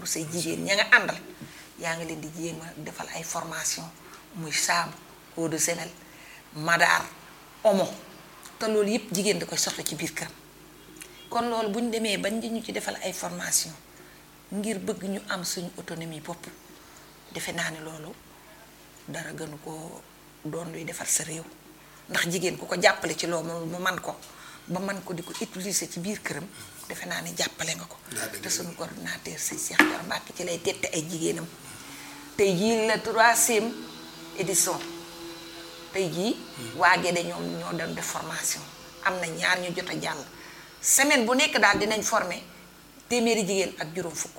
say jigéen ña nga àndal yaa ngi leen di jéem a defal ay formation muy saabu eau de javel madaar omo te loolu yëpp jigéen da koy soxla ci biir këram kon loolu bu ñu demee bañ ñu ci defal ay formation ngir bëgg ñu am suñu autonomie bopp defe naa ne loolu dara gënu ko doon luy defar sa réew ndax jigéen ku ko jàppale ci loolu mu man ko ba man ko di ko utiliser ci biir këram defe naa ne jàppale nga ko te suñu coordinateur si Cheikh Dior Mbacke ci lay tette ay jigéenam tey jii la troisième édition tey jii waa Guédé ñoom ñoo doon def formation am na ñaar ñu jot a jàll semaine bu nekk daal dinañ former téeméeri jigéen ak juróom fukk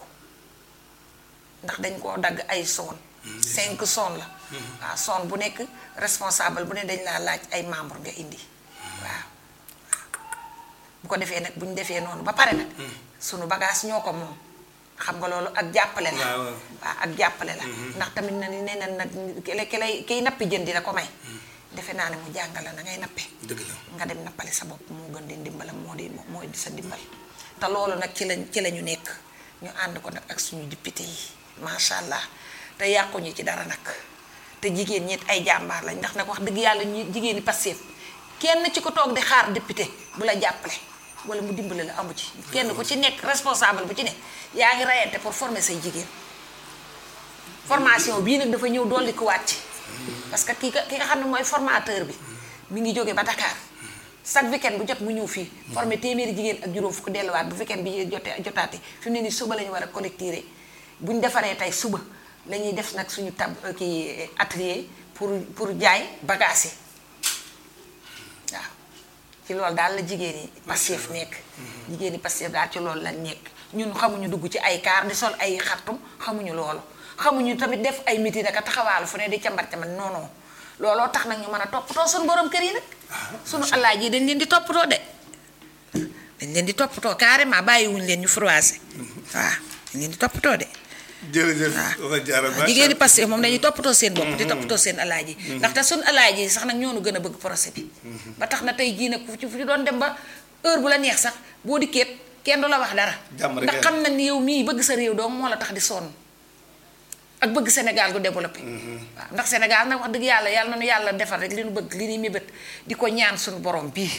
ndax dañ koo dagg ay zone cinq zone la waaw zone bu nekk responsable bu ne dañ laa laaj ay membre nga indi waaw bu ko defee nag bu ñu defee noonu ba pare nag sunu bagage ñoo ko moom xam nga loolu ak jàppale la waaw waaw ak jàppale la ndax tamit na ni nee na nag ki lay ki lay kiy nappi jën di la ko may defe naa ne mu jàngal la na ngay nappe dëgg la nga dem nappale sa bopp moo gën di ndimbalam moo di moo di sa ndimbal te loolu nag ci lañ ci la ñu nekk ñu ànd ko nag ak suñu député yi macha allah te yàquñu ci dara nag te jigéen ñi ay jàmbaar lañ ndax nag wax dëgg yàlla ñu jigéen ñi Pastef kenn ci ko toog di xaar député bu la jàppale wala mu dimbale la amu ci kenn ku ci nekk responsable bu ci ne yaa ngi rayante pour former say jigéen formation bii nag dafa ñëw dolli ko wàcc parce que ki nga ki nga xam ne mooy formateur bi mi ngi jóge ba Dakar chaque weekend bu jot mu ñëw fii formé téeméeri jigéen ak juróom fukk delluwaat bu weekend bi jotee jotaate fi mu ne nii suba la ñu war a collecter bu ñu defaree tey suba la ñuy def nag suñu tab kii atelier pour pour jaay bagage yi waaw ci loolu daal la jigéen yi Pastef nekk jigéen yi Pastef daal ci loolu lañ nekk ñun xamuñu dugg ci ay kaar di sol ay xartum xamuñu loolu xamuñu tamit def ay miti naka taxawaalu fu ne di cambar cambar non non looloo tax nag ñu mën a toppatoo suñu borom kër yi nag suñu allaaj yi dañ leen di toppatoo de dañ leen di toppatoo carrément bàyyiwuñ leen ñu froissé waaw dañ leen di toppatoo de jërëjëf waaw wax jaara waaw jigéen ñi Pastef moom dañuy toppatoo seen bopp di toppatoo seen alaaj yi ndaxte suñ alaaj yi sax nag ñoo nu gën a bëgg procès bi ba tax na tey jii nag fu ci fu ci doon dem ba heure bu la neex sax boo dikkeet kenn du la wax dara Jàmm rek ndax ngay xam nañ ni yow mii bëgg sa réew doom moo la tax di sonn ak bëgg Sénégal gu développé waaw ndax Sénégal nag wax dëgg yàlla yàlla na nu yàlla defar rek li nu bëgg li ñuy mébét di ko ñaan suñu borom bii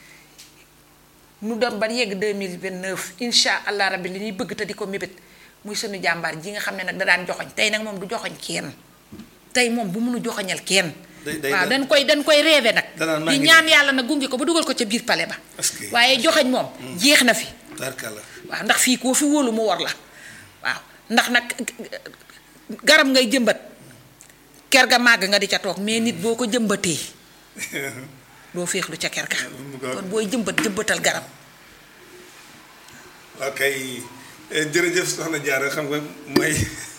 nu dem ba yegg 2029 insha allah rabbi li ñuy bëgg te di ko mébét muy suñu jàmbaar ji nga xam ne nag da daan joxoñ tey nag moom du joxoñ kenn tey moom bu mënu joxoñal kenn day- day- waaw dañ koy dañ koy rêvé nag danaan maa di ngi ñaan yàlla nag gunge ko ba dugal ko ca biir pale ba Est-ce que- waaye joxoñ moom jeex na fi tarkala waaw ndax fii koo fi wóolu mu war la waaw ndax nag garab ngay jëmbat ker ga màgg nga di ca toog mais nit boo ko jëmbatee doo féexlu ca ker ga mu ngoog. kon booy jëmbat jëmbatal garab ok jërëjëf soxna Diarra xam nga mooy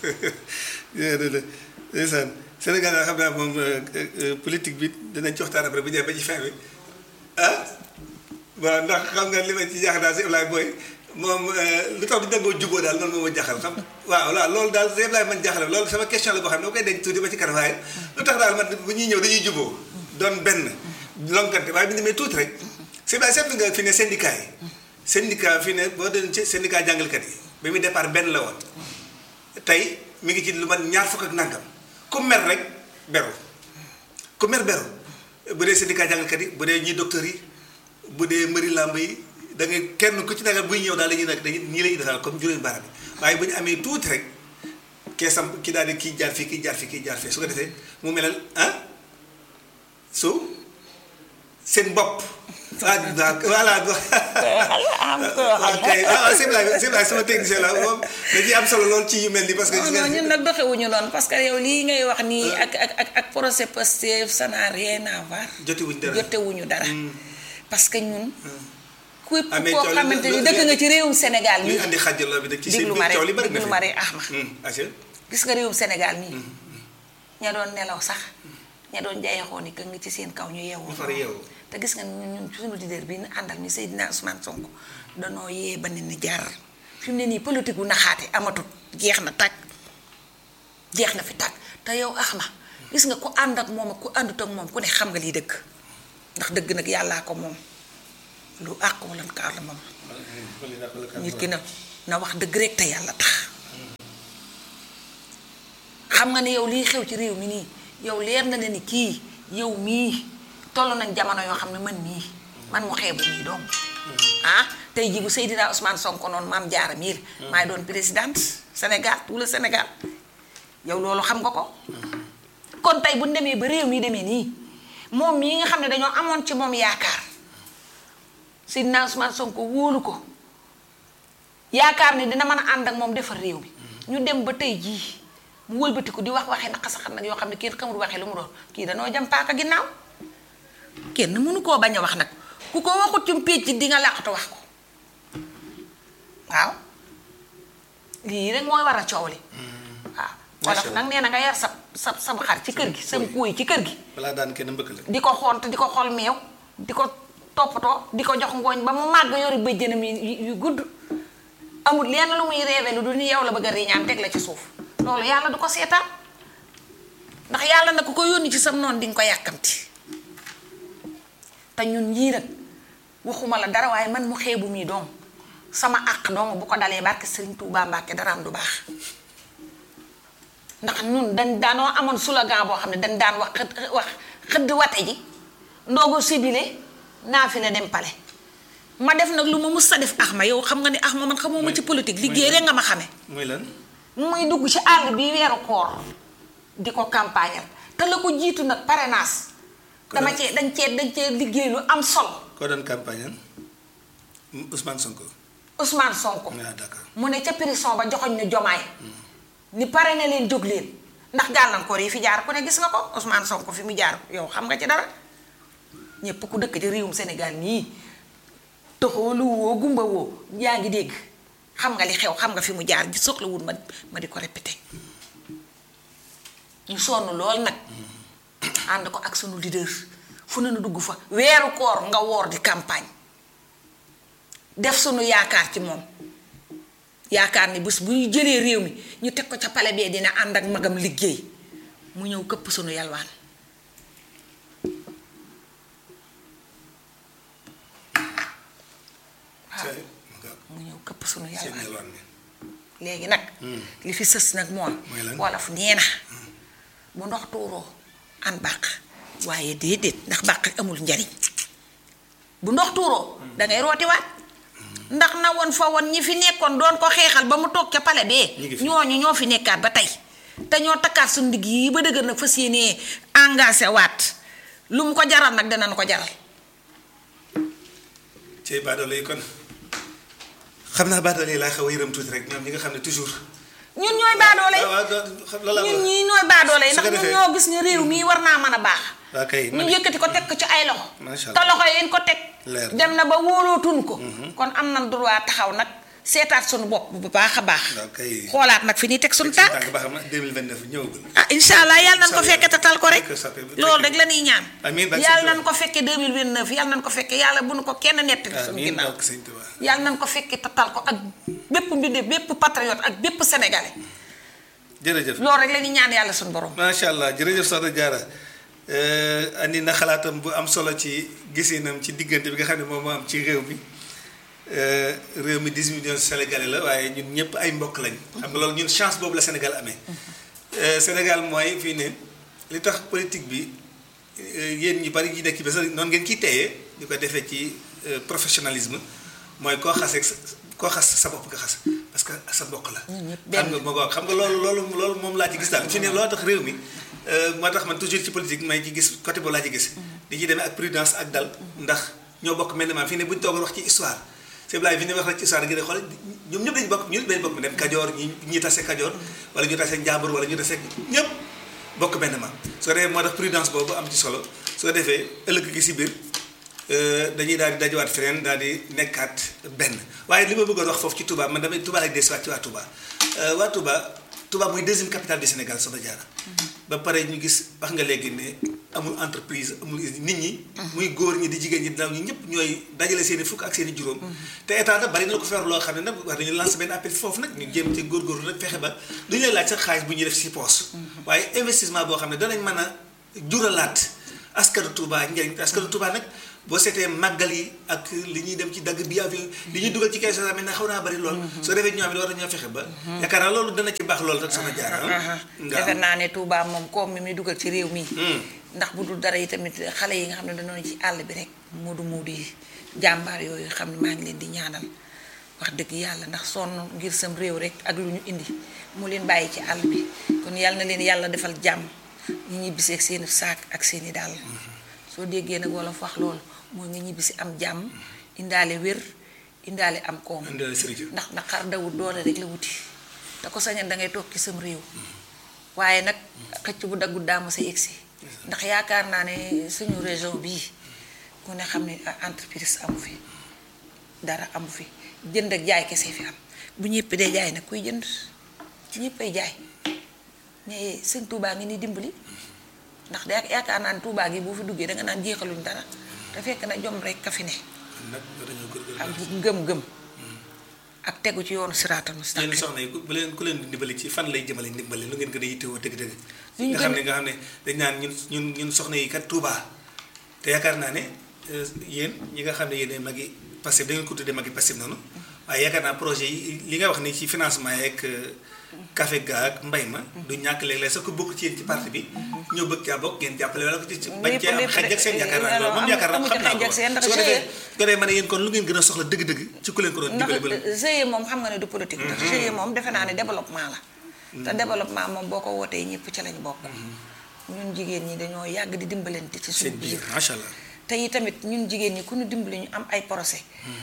ndeysaan Sénégal daal xam naa moom politique bi dinañ ci waxtaan après bu ñëwee ba ci fin bi ah waaw ndax xam nga li ma ci jaaxal daal si Ibrahima booy moom lu tax du dangoo juboo daal loolu moo ma jaaxal xam waaw waaw loolu daal si Ibrahima man jaaxal loolu sama question la boo xam ne dama koy denc tuuti ba ci kanam waaye lu tax daal man bu ñuy ñëw dañuy juboo doon benn lonkante waaye bu ñu demee tuuti rek si Ibrahima seetlu nga fi ne syndicat yi syndicat fi ne boo doon ci syndicat jàngalekat yi ba muy départ benn la woon tey mi ngi ci lu man ñaar fukk ak nangam ku mer rek beru ku mer beru bu dee syndicat jàngalekat yi bu dee ñi docteurs yi bu dee mëri làmb yi da ngay kenn ku ci nekk buy ñëw daal dañuy nekk dañuy ñii la ñuy defal comme juróomi baaraam yi waaye bu ñu amee tuuti rek kee sam ki daal di kii jaar fii kii jaar fii kii jaar fii su ko defee mu melal ah su seen bopp. ah voilà. am ko ok ah c'est vrai c'est vrai sama technicien la moom dañuy am solo lool ci yu mel nii parce que. non non ñun nag doxewuñu noonu parce que yow lii ngay wax nii ak ak ak ak procès Pastef ça n'a rien à voir jotewuñ dara jotewuñu dara parce que ñun képp Ah, mais koo coow li- xamante ni lu- dëkk nga ci réewum Sénégal luy nii andi xàjjaloo bi nag ci seen déglu biir ma coow li rek bari na déglu fi. ma rek Ahma Hmm, Aïcha. gis nga réewum Sénégal nii ña doon nelaw sax ña doon jayaxoo ni nga ci seen kaw ñu yeewoo ñu far yeewu. te gis nga ñun ñun suñu leader bi ñu àndal mi Seydina Ousmane Sonko danoo yee ba ne ni jar fi mu ne nii politique gu naxaate amatut jeex na tàkk jeex na fi tàkk te yow Ahma gis nga ku ànd ak moom ak ku àndut ak moom ku ne xam nga lii dëgg ndax dëgg nag yàllaa ko moom lu àq wala kaar la moom nit ki na na wax dëgg rek te yàlla tax xam nga ne yow liy xew ci réew mi nii yow leer na ne ni kii yow mii toll nañ jamono yoo xam ne man mii man mu xeebu mii doom ah tey jii bu Seydina Ousmane Sonko noonu maam jaara mii la maay doon présidente Sénégal tout le Sénégal yow loolu xam nga ko kon tey bu ñu demee ba réew mi demee nii moom mii nga xam ne dañoo amoon ci moom yaakaar Seydina Ousmane Sonko wóolu ko yaakaar ni dina mën a ànd ak moom defar réew mi ñu dem ba tey jii mu wëlbatiku di wax waxee naq saxat nag yoo xam ne kenn xamul waxee lu mu doon kii danoo jam paaka ginnaaw kenn mënu koo bañ a wax nag ku ko waxut ci pécc di nga làqatu wax ko waaw lii rek mooy war a coow li waaw wolof nag nee na nga yar sa sa sam xar ci kër gi sam kuuy ci kër gi balaa daan kenn mbëkk la di ko xont di ko xool meew di ko toppatoo di ko jox ngooñ ba mu màgg yori bëjjënam yu yu gudd amul lenn lu muy reebe lu du ni yow la bëgg a riñaan teg la ci suuf loolu yàlla du ko seetaan ndax yàlla na ku ko yónni ci sam noonu di nga ko yàkkamti te ñun ñii nag waxuma la dara waaye man mu xeebu mii doom sama àq doom bu ko dalee barke Sëriñ Tuubaa Mbàkke daraam du baax ndax ñun dañ daanoo amoon slogan boo xam ne dañ daan wax xëdd wax xëdd wate ji ndoogo sibile naa fi la dem pale ma def nag lu ma mus sa def ax ma yow xam nga ni ax ma man xamoo ma ci politique liggéey rek nga ma xame muy lan muy dugg ci àll bi weeru koor di ko campagnal te la ko jiitu nag parrainage dama cee dañ cee dañ cee liggéey lu am solo koo doon campagne an Ousmane Sonko Ousmane Sonko ah d'accord mu ne ca prison ba joxoñ ñu jomaay ni pare na leen jóg leen ndax gàllankoor yi fi jaar ku ne gis nga ko Ousmane Sonko fi mu jaar yow xam nga ci dara ñépp ku dëkk ci réewum Sénégal nii toxoo lu woo gumba woo yaa ngi dégg xam nga li xew xam nga fi mu jaar gi soxlawul ma ma di ko répété ñu sonn lool nag ànd ko ak sunu leader fu ne nu dugg fa weeru koor nga woor di campagne def sunu yaakaar ci moom yaakaar ni bés bu ñu jëlee réew mi ñu teg ko ca pale bee dina ànd ak magam liggéey mu ñëw këpp sunu yalwaan waaw mu ñëw këpp sunu seen yalwaan yalwaan bi léegi nag li fi sës nag moom Mooy lan? wolof nee na bu ndox tuuroo an bàq waaye déedéet ndax bàq amul njariñ bu ndox tuuroo dangay rootiwaat ndax na woon fa woon ñi fi nekkoon doon ko xeexal ba mu toog ca pale Ñi ngi bee fi. ñooñu ñoo fi nekkaat ba tey te ñoo takkaat suñu ndigg yi ba dëgër nag fas yéenee engagé waat lu mu ko jaral nag danañ ko jaral cey baadoole yi kon xam naa baadoole yi laa xaw a yërëm tuuti rek ñoom ñi nga xam ne toujours ñun ñooy baadoole yi waaw waaw doo- xam loolu laa ñun wax. ñii ñooy baadoole yi su ndax ko ñun defee- ñoo gis ne réew mii war naa mën a baax waa kay ñu man yëkkati ko teg ko ci ay loxo Macha te Allah. loxo yi ñu ko teg Leer na. dem na ba wóolootuñ ko kon am nañ droit taxaw nag seetaat suñu bopp bu baax a baax waaw kay xoolaat nag fi ñuy teg suñu tànk tànk ba xam na 2029 ñëwagul ah incha allah yàlla nañ ko Incha fekke te tal ko rek Allah. Fekke sa- loolu rek la ñuy ñaan Amiin, barke yàlla Sëñ nañ ko fekke 2029 yàlla nañ ko fekke yàlla bu nu ko kenn nettali suñu amiin ginnaaw barke Sëñ Tuubaa yàlla nañ ko fekke te tal ko ak bépp mbinde bépp patriote ak bépp sénégalais jërëjëf loolu rek la ñuy ñaan yàlla suñu borom macha allah jërëjëf Soxna Diarra Euh, andi na xalaatam bu am solo ci gisinam ci diggante bi nga xam ne moom moo am ci réew mi Euh, réew mi 10 millions sénégalais la waaye ñun ñëpp ay mbokk lañ. xam nga loolu ñun chance boobu la Sénégal amee. Euh, Sénégal mooy fii ne li tax politique bi euh, yéen ñi bari ñi nekk ci bés noonu ngeen ciy téye di ko defee ci euh, professionnalisme mooy koo xasee sa koo xas sa bopp nga xas parce que sa mbokk la. ñun ñëpp xam benn. nga moo ko xam nga loolu loolu loolu moom laa ci gis daal fi ne loolu tax réew mi euh, moo tax man toujours ci politique may ci gis côté boobu laa ci gis di ci demee ak prudence ak dal ndax ñoo bokk mel ne maam fii ne bu ñu toogoon wax ci histoire c'est vrai fi ne wax rek ci histoire gi de xool ñoom ñëpp dañu bokk ñun dañu bokk dem Kajoor ñi ñi tase Kajoor wala ñu tase Njàmbur wala ñu tase ñëpp bokk benn maam soo defee moo tax prudence boobu am ci solo soo defee ëllëg gi si biir euh, dañuy daal di dajawaat feneen daal di nekkaat benn waaye li ma bëggoon wax foofu ci Touba man damay Touba rek desiwaat ci waa Touba Euh, waa Touba Touba mooy deuxième capitale du Sénégal Soxna Diarra ba pare ñu gis wax nga léegi ne amul entreprise amul usine nit ñi muy góor ñi di jigéen ñi ndaw ñi ñëpp ñooy dajale seen i fukk ak seen i juróom te état nag bari na ko feer loo xam ne nag wax dañu lancer benn appel foofu nag ñu jéem ci góorgóorlu nag fexe ba du ñu lay laaj sax xaalis bu ñuy def si poos waaye investissement boo xam ne danañ mën a juralaat askanu Touba njëriñ te askanu Touba nag boo seetee màggal yi ak li ñuy dem ci dagg bi avion li ñuy dugal ci kees tamit na xaw naa bari lool soo defee ñoo xam ne war nañoo fexe ba yaakaar naa loolu dana ci baax lool rek sama jaar ah defe naa ne Touba moom koom mi muy dugal ci réew mi ndax bu dul dara yi tamit xale yi nga xam ne dañoo ci àll bi rek moodu moodu yi jàmbaar yooyu xam ne maa ngi leen di ñaanal wax dëgg yàlla ndax sonn ngir sam réew rek ak lu ñu indi mu leen bàyyi ci àll bi kon yàlla na leen yàlla defal jàmm ñi ñibbisi ak seeni saak ak seeni dàll soo déggee nag wolof wax loolu mooy nga ñibbisi am jàmm indaale wér indaale am koom indaale sëriñ ndax ndax xar dawul doole rek la wuti te ko sañan dangay toog ci sam réew waaye nag xëcc bu daggul daama sa yegsi ndax yaakaar naa ne suñu région bii ku ne xam ne entreprise amu fi dara amu fi jënd ak jaay kese fi am bu ñëpp dee jaay nag kuy jënd ñëppay jaay mais sëñ Touba ngi ni dimbali ndax da yaakaar naa ne Touba gi boo fi duggee danga naan jeexaluñ dara te fekk na jom rek ka fi ne nag dañoo gërgër ak ngëm-ngëm ak tegu ci yoonu siraatal yéen mustaqim soxna yi ku bu leen ku leen di dimbali ci fan lay jëmale ndimbali lu ngeen gën a yittewoo dëgg-dëgg Lu ñu nga xam gën ne nga xam ne dañ naan ñun ñun ñun soxna yi kat Touba te yaakaar naa ne euh, yéen ñi nga xam ne yéen mag yi passif da ngeen ko tuddee mag yi passif noonu waaye yaakaar naa projet yi li nga wax ni ci financement yeeg café ga ak mbay ma du ñàkk léeg-léeg sax ko bokk ci yéen ci parti bi ñëw bëgg caa bokk ngeen jàppale wala ko ci ci bañ cee am lépp xaj ak seen de- yaakaar naa loolu moom am- yaakaar naa amu ci xam naa xaj ko ak seen ndax su ko defee GIE su ko defee ma ne yéen kon lu ngeen gën a soxla dëgg-dëgg ci ku leen ko doon ndax dimbali ba GIE moom xam nga ne du politique ndax GIE moom defe naa ne développement la te développement moom boo ko wootee ñëpp ci lañ bokk ñun jigéen ñi dañoo yàgg di dimbalante ci suñu seen biir biir macha allah te yi tamit ñun jigéen ñi ku ñu dimbali ñu am ay procès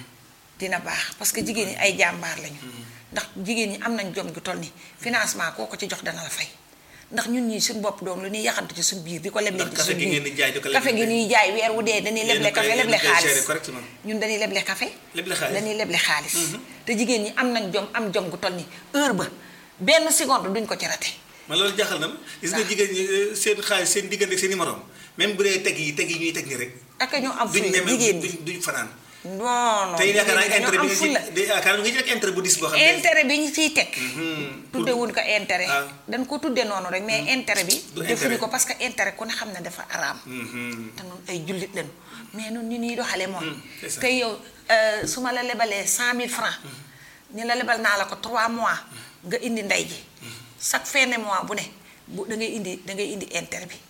dina baax parce que jigéen ñi ay jàmbaar lañu ndax jigéen ñi am nañ jom gi toll ni financement koo ko ci jox dana la fay ndax ñun ñii suñu bopp doom lu ñuy yaxantu ci suñu biir di ko leble Ndax ci café suñu gi biir ngeen di jaay di ko café gi leble. ñuy jaay weer wu dee dañuy leble Yéen a koy- café yéen a leble koy gérer xaalis correctement. ñun dañuy leble café Leble xaalis. dañuy leble xaalis te jigéen ñi am nañ jom am jom gu toll ni heure ba benn seconde duñ ko ci rate man loolu jaaxal na ma gis nga jigéen ñi euh, seen xaalis seen diggante ak seen i morom même bu dee teg yi teg yi ñuy teg nii rek ak ñoo am duñ fulla ñeme jigéen ñi duñ duñ fanaan non non te yaakaar naa jigéen ñi intérêt dañoo bi am nga ci fulla de yaakaar naa nga ci rek intérêt bu dis boo xam ne intérêt bi ñu ciy teg Hmm, tudde wuñ ko intérêt Ah. dañ ko tudde noonu rek mais intérêt bi Du defuñu intérêt. ko parce que intérêt ku ne xam ne dafa araam Mhm. te noonu ay jullit lañu mais nun ni ñuy doxale mooy c'est ça. te yow euh, su ma la lebalee cent mille francs ni la lebal naa la ko trois mois nga indi ndey ji chaque fin de mois bu ne bu da ngay indi da ngay indi intérêt bi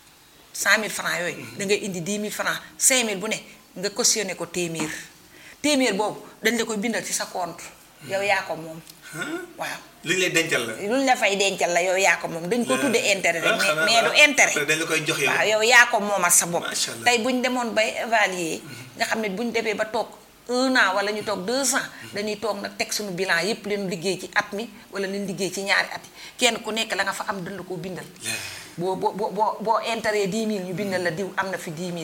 cent mille francs yooyu da ngay indi dix mille francs cinq mille bu ne nga cautionné ko téeméer téeméer boobu dañ la koy bindal ci sa compte yow yaa ko moom Huh? waaw li ñu lay dencal la luñ la fay dencal la yow yaa ko moom dañ ko tuddee intérêt rek Ah, mais xanaa mais du waaw. intérêt Après dañ la koy jox yow waaw yow yaa ko moomal sa bopp Macha Allah. tey bu ñu demoon bay évaluer nga xam ne bu ñu demee ba toog un an wala ñu toog deux ans dañuy toog nag teg suñu bilan yépp leen liggéey ci at mi wala leen liggéey ci ñaari at yi kenn ku nekk la nga fa am dënd koo bindal boo boo boo boo boo intérêt 10 000 ñu bindal la diw am na fi 10 000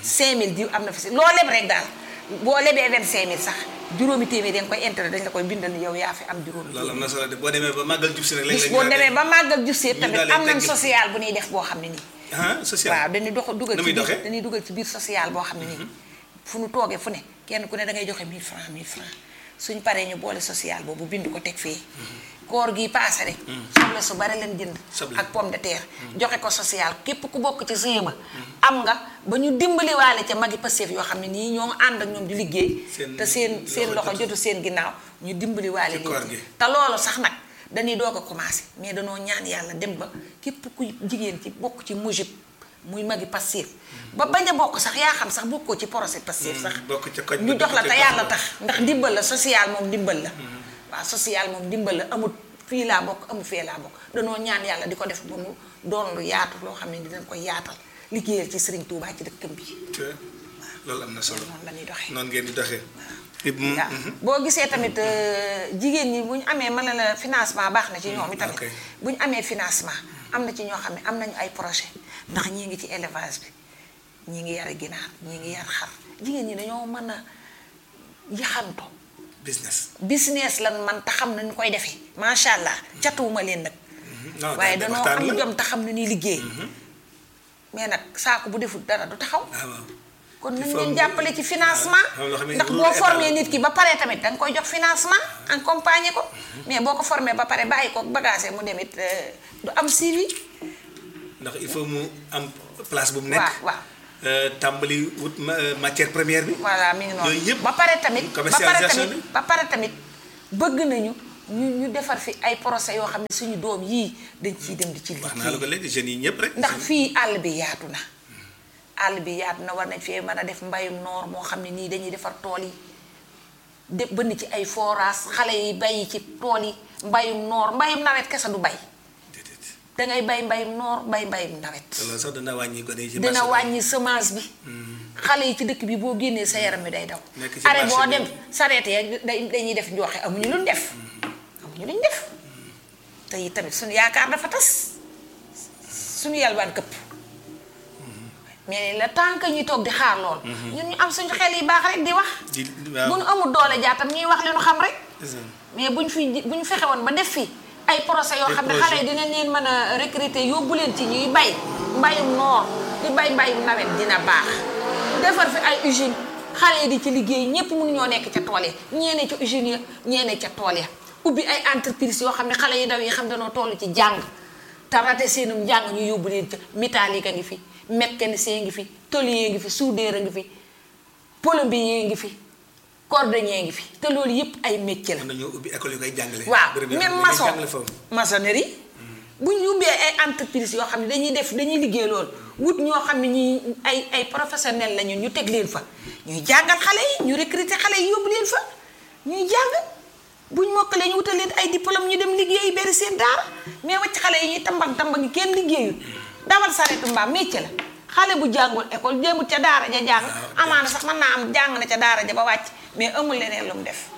5 000 diw am na fi si loo leb rek daal boo lebee 25 000 sax juróomi téeméer dañ koy intérêt dañ la koy bindal ni yow yaa fi am juróomi loolu am na solo de boo demee ba màggal jub si rek léeg-léeg boo ñu demee daal ba màggal ju seet ñu tamit daal di am nañ tegg. social bu ñuy def boo xam ne nii di- ah social waaw dañuy dox dugal Nu ci muy biir doxee? dañuy dugal ci biir social boo xam ne nii fu nu toogee fu ne kenn ku ne da ngay joxe 1000 francs 1000 francs suñ paree ñu boole social boobu bind ko teg fee koor gi paase rek soble su bari leen jënd Soble. ak pomme de terre joxe ko social képp ku bokk ci sëyama am nga ba ñu dimbaliwaale ca magi Pastef yoo xam ne nii ñoo ànd ak ñoom di liggéey Seen te seen seen loxo loxo jotu seen ginnaaw ñu dimbaliwaale Ci koor leen gi. te loolu sax nag dañuy doog a commencé mais danoo ñaan yàlla dem ba képp ku jigéen ci bokk ci mujib muy magi Pastef ba bañ a bokk sax yaa xam sax bokkoo ci projet Pastef sax bokk ca koñ ba, ñu jox la dëkk te ca yàlla gox ba. tax ndax ndimbal la social moom ndimbal la waaw social moom ndimbal la amut fii laa bokk amul fee laa bokk danoo ñaan yàlla di ko def ba mu doon lu yaatu loo xam ne dinañ koy yaatal liggéeyal ci Serigne Touba ci dëkkam bi te loolu am na solo noonu la ñuy doxee noonu ngeen di doxee waaw boo gisee tamit euh, jigéen ñi bu ñu amee mën na la financement baax na ci ñoom itamit ok. bu ñu amee financement am na ci ñoo xam ne am nañu ay projet ndax ñii ngi ci élevage bi ñii ngi yar ginaar ñii ngi yar xar jigéen ñi dañoo mën a yaxanto business business lan man te xam nañu koy defee macha allah catuwuma leen nag non waaye daal danoo waxtaan am la. jom te xam na ñuy liggéey mais nag saako bu deful dara du taxaw ah waaw kon Il nañ faut leen mu- jàppale ci financement waaw, loo xam ne ndax loolu boo état formé la. nit ki ba pare tamit danga koy jox financement accompagner ko mais boo ko formé ba pare bàyyi ko bagage mu demit euh, du am suivi ndax il faut mu am place bu mu nekk. waaw waaw Euh, tàmbali wut ma- euh, matière première bi. voilà mi ngi noonu Yooyu yëpp ba pare tamit ba pare commercialisation tamit ba pare tamit bëgg nañu ñu ñu defar fi ay procès yoo xam ne suñu doom yii dañ ciy dem di ci wax naa la ko liggéey léegi jeunes yi ñëpp rek. ndax fii àll bi yaatu na àll bi yaatu na war nañ fee mën a def mbayum noor moo xam ne nii dañuy defar tool yi de bënn ci ay forage xale yi bay ci tool yi mbayum noor mbayum nawet kese du bay déedéet dangay bay mbayum noor bay mbayum nawet te loolu sax dana wàññi gone yi ci dina marché bi. wàññi semence bi xale yi ci dëkk bi boo génnee sa yaram bi day daw Nekk ci are marché boo bi. dem sareete ya day dañuy def njooxe amuñu luñ def amuñu luñ def te yi tamit suñu yaakaar dafa tas suñu yalwaan këpp mais le temps que ñuy toog di xaar lool ñun ñu am suñu xel yi baax rek di wax di bu waaw ñu amul doole jaatam ñuy wax li ñu xam rek c'est ça. mais buñ fi buñ fexe woon ba def fi ay procès yoo Des xam ne projets. xale yi dinañ leen mën a recruter yóbbu leen ci ñuy bay mbayum noor di bay mbayum nawet dina baax defar fi ay usine xale yi di ci liggéey ñépp mënu ñoo nekk ca tool ya ñeene ca usine ya ñeene ca tool ya ubbi ay entreprise yoo xam ne xale yi ndaw yi xam dañoo toll ci jàng te rate seenum njàng ñu yóbbu leen ca métallique a ngi fi mécanicien ngi fi tôlier ngi fi soudeur a ngi fi plombier ngi fi cordonnier ngi fi te loolu yépp ay métier la mën nañoo ubbi école yu koy jàngale. waaw bërëb yoo xam même ne dañuy maçon jàngale foofu. maçonnerie bu ñu ubbee ay entreprise yoo xam ne dañuy def dañuy liggéey loolu wut ñoo xam ne ñi ay ay professionnel lañu ñu teg leen fa ñuy jàngal xale yi ñu recruter xale yi yóbbu leen fa ñuy jàng buñ mokkalee ñu wutal leen ay diplôme ñu dem liggéeyi bari seen daara mais wacc xale yi ñuy tambang tambang kenn liggéeyul dawal sareetu mbaam métier la xale bu jàngul école jéemul ca daara ja jàng amaana sax mën naa am jàng na ca daara ja ba wàcc mais amul leneen lu mu def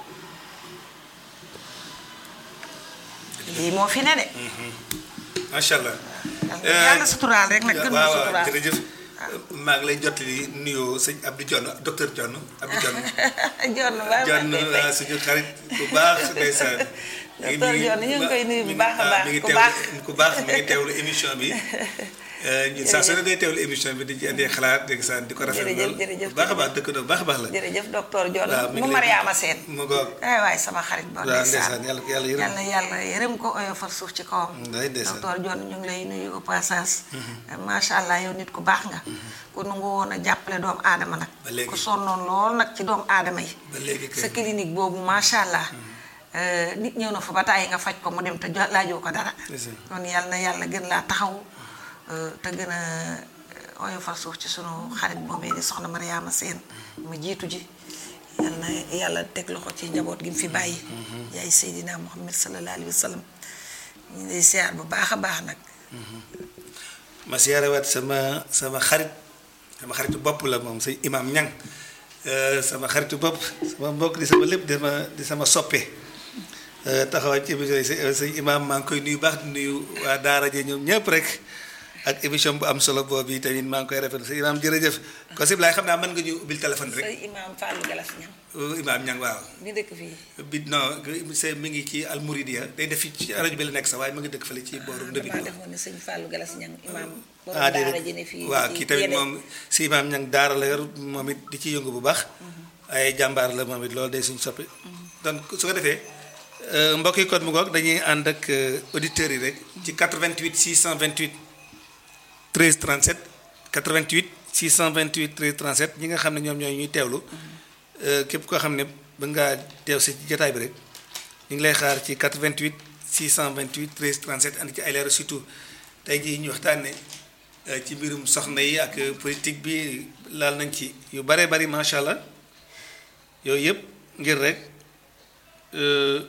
lii moo fi ne de macha allah. yàlla suturaal rek nag gën waaw ma waaw suturaal jërëjëf. maa ngi lay jottali nuyoo sëñ Abdou Dione docteur Dione Abdou Dione. John ba Dione waaw suñu xarit bu baax ndeysaan. Docteur Dione ñu ngi koy nuyu bu baax a baax, mi ngi ku teewlu baax. ku baax mi ngi teewlu émission bi. ñun saa su ne day teewlu émission bi di ci indi xalaat dégg saa di ko rafetlu Jërëjëf, lool. jërëjëf, bu baax a baax dëkk na bu baax a baax la. jërëjëf docteur John waaw mi ngi mu lay- Mariama Seen mu ngoog. ay waay sama xarit ba waaw ndeysaan yàlla ko yàlla yërëm. yàlla yàlla yërëm ko oyofal suuf ci kawam Nday ndeysaan. docteur John ñu ngi lay nuyu au passage macha allah yow nit ku baax nga ku nangu woon a jàppale doomu aadama nag Ba léegi. ku sonnoon lool nag ci doomu aadama yi ba léegi kay. sa clinique boobu macha allah euh, nit ñëw na fa ba tàyyi nga faj ko mu dem te jo- laajoo ko dara Ndeysaan. kon yàlla na yàlla gën laa taxaw euh, te gën a euh, oyofal suuf ci sunu xarit boobee di soxna Mariama Seen mu jiitu ji yàlla na yàlla teg loxo ci njaboot gi mu fi bàyyi yaay Seydina Muhammad sallallahu alayhi wa sallam ñu ngi lay siyaar bu baax a baax nag ma siyaarewaat sama sama xarit sama xaritu bopp la moom sëñ imam ñang Euh, sama xaritu bopp sama mbokk di sama lépp di sama di sama soppe Euh, taxawaat ci émission yi sëñ sëñ imam maa ngi koy nuyu baax di nuyu waa daara ji ñoom ñëpp rek ak émission bu am solo boobu yi tamit maa ngi koy rafetlu sëñ imam jërëjëf ko sib laay xam naa mën nga ñu ubbil téléphone rek say imaam Fallou Galas ñam Euh, imam ñang waaw mi dëkk fii bi non c'est mi ngi ci almouridia day def fi ci rajo bi la nekk sax waaye mu ngi dëkk fële ci booru ndëbi damaa defoon ne sëñ Fallou Galas ñam imaam borom ah daara déedéet ji ne fii waaw ci kii tamit Guédé. moom si imaam ñang daara la yor moom it di ci yëngu bu baax ay jàmbaar la moom it loolu day suñu soppi donc su ko defee euh, mbokk yi kon mu ngoog dañuy ànd ak euh, auditeurs yi rek ci 88 628 13 37 88 628 13 37 ñi nga xam ne ñoom ñooy ñuy teewlu euh, képp koo xam ne ba ngaa teew si jotaay bi rek ñu ngi lay xaar ci 88 628 13 37 andi ci ay leeral surtout tey jii ñu waxtaanee ci mbirum soxna yi ak politique bi laal nañ ci yu bare bari macha allah yooyu yëpp ngir rek euh,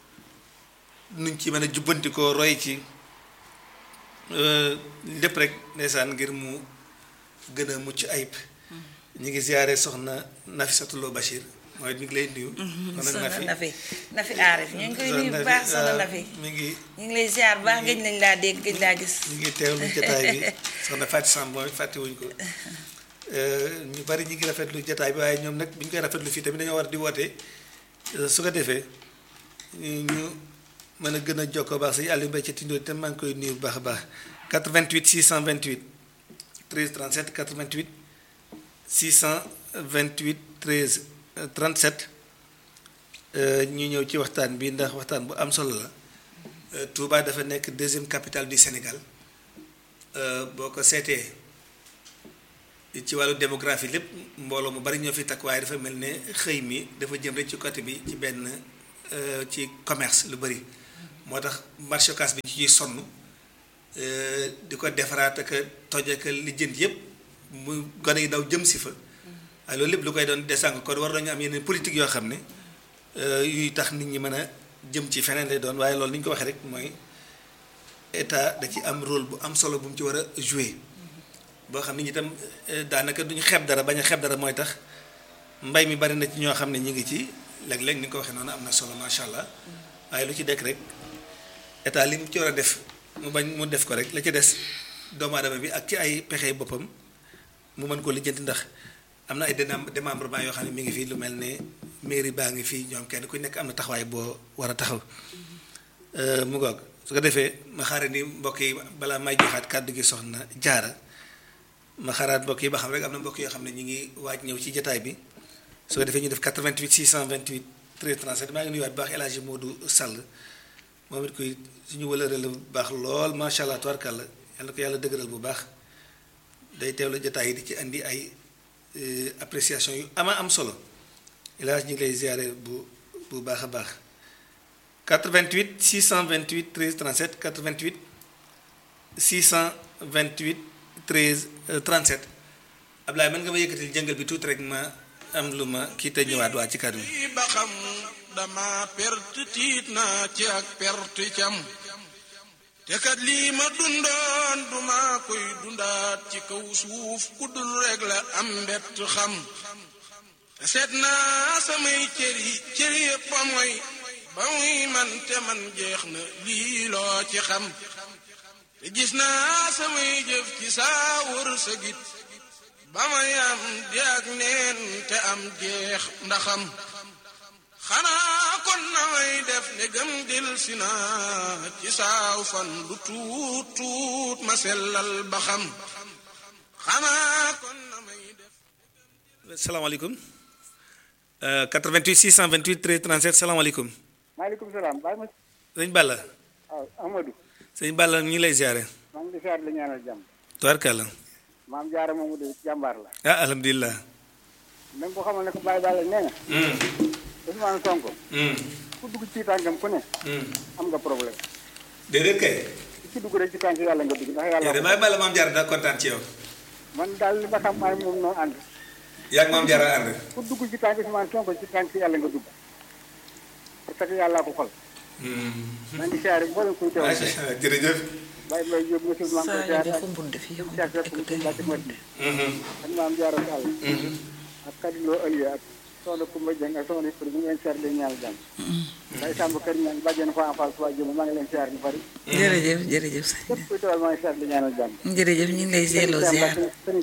nuñ ci mën a jubbantikoo roy ci euh, lépp rek ndeysaan ngir mu gën a mucc ayib ñu ngi ziare soxna Nafissatou Lo Bachir mooy ñu ngi lay nuyu. soxna Nafi Nafi Aarif ñu ngi koy nuyu bu baax soxna Nafi mi ngi ñu ngi lay ziar bu baax gëj nañ laa dégg gëj laa gis. ñu ngi teewlu jotaay bi soxna Fatou Samb mooy fàttewuñ ko ñu bari ñu ngi rafetlu jotaay bi waaye ñoom nag bi ñu koy rafetlu fii tamit dañoo war di woote su ko defee ñu mën a gën a jokkoo baax sëñ Aliou Mbaye ca Tindoo te maa ngi koy nuyu bu baax a baax 88 628 13 37 88 628 13 37 ñu ñëw ci waxtaan bi ndax waxtaan bu am solo la Touba dafa nekk deuxième capitale du Sénégal euh, boo ko seetee ci wàllu démographie lépp mbooloo mu bari ñoo fi takk waaye dafa mel ne xëy mi dafa jëm rek ci côté bi ci benn euh, ci commerce lu bari moo tax marché Ocass bi ci ciy sonn euh, di ko defaraat ak a toj ak a lijjanti yëpp mu gone yi daw jëm si fa waaye loolu lépp lu koy doon desànq kon war nañu am yeneen politique yoo xam ne euh, yuy tax nit ñi mën a jëm ci feneen lay doon waaye loolu ni ñu ko waxee rek mooy état da ci am rôle bu am solo bu mu ci war a jouer boo xam ne ñi itam eh, daanaka duñu xeeb dara bañ a xeeb dara mooy tax mbay mi bari na ci ñoo xam ne ñi ngi ci léeg-léeg ni nga ko waxee noonu am na solo macha allah waaye lu ci dekk rek état li mu ci war a def mu bañ mu def ko rek la ci des doomu aadama bi ak ci ay pexe boppam mu mën ko lijjanti ndax am na ay démem- démembrement yoo xam ne mi ngi fii lu mel ne mairie baa ngi fii ñoom kenn ku nekk am na taxawaay boo war a taxaw Euh, mu ngoog su ko defee ma xaare ni mbokk yi balaa may joxaat kàddu gi soxna jaara ma xaaraat mbokk yi ba xam rek am na mbokk yoo xam ne ñu ngi waaj ñëw ci jataay bi su ko defee ñu def 88 628 13 37 maa ngi nuyuwaat bu baax El Hadji Modou Sall moom it koy suñu wëlëre la bu baax lool macha allah tubarkàlla yal na ko yàlla dëgëral bu baax day teewlu jataay yi di ci andi ay euh, appréciation yu ama am solo El Hadji ñu ngi lay ziare bu bu baax a baax 88 628 13 37 88 628 13 euh, 37 Ablaye mën nga ma yëkkatil jëngal bi tuuti rek ma am lu ma kii te ñëwaat waa ci kàddu gi. lii ba xam dama perte tiit naa ci ak perte cam te kat lii ma dundoon duma koy dundaat ci kaw suuf ku dul rek la am mbett xam te seet naa samay cër yi cër yëpp a mooy ba muy man te man jeex na lii loo ci xam te gis naa samay jëf ci saa wër sa git ba may am di ak neen te am jeex ndaxam xanaa kon na may def ne gëm dil si naa ci saaw fan lu tuut tuut ma sellal ba xam xanaa kon na may def salaamaaleykum Euh, 88 628 13 37 salaamaaleykum maaleykum salaam baay ma sëñ Balla waaw Amadou sëñ Balla ñu ngi lay ziare. maa ngi di siyaar la ñaanal jàmm tubarkàlla maam jaara moomu de jàmbaar la ah alhamdulilah. na nga ko xamal ne ko Baye Balla nee na Ousmane Sonko ku dugg ci tànkam ku ne am nga problème déedéet kay. ku ci dugg rek ci tànk yàlla nga dugg ndax yow de yàlla maay Balla maam Diarra daa kontaan ci yow. man daal li ma xam maay moom noo ànd yaa ngi maam Diarra ànd. ku dugg ci tànk Ousmane Sonko ci tànk yàlla nga dugg parce que yàllaa ko xol maa ngi siyaare mboolem kuy teew macha allah jërëjëf. Baye Mbaye Diop monsieur maa ngi koy saa yu siyaare defu mbund fi yow ak Cheikh Seck Mbacke Madina ak maam Jaara Sall ak Kadiloo Aliou ak soxna Koumba Dieng ak soxna Ifri ñu ngi leen siyaar di ñaanal jàmm day sàmb kër ñaan bàjjen fa en face waa jëm maa ngi leen siyaar ñu bari jërëjëf jërëjëf sëñ képp kuy teewal maa ngi siyaar di ñaanal jàmm jërëjëf ñu ngi lay seeloo ziar sëriñ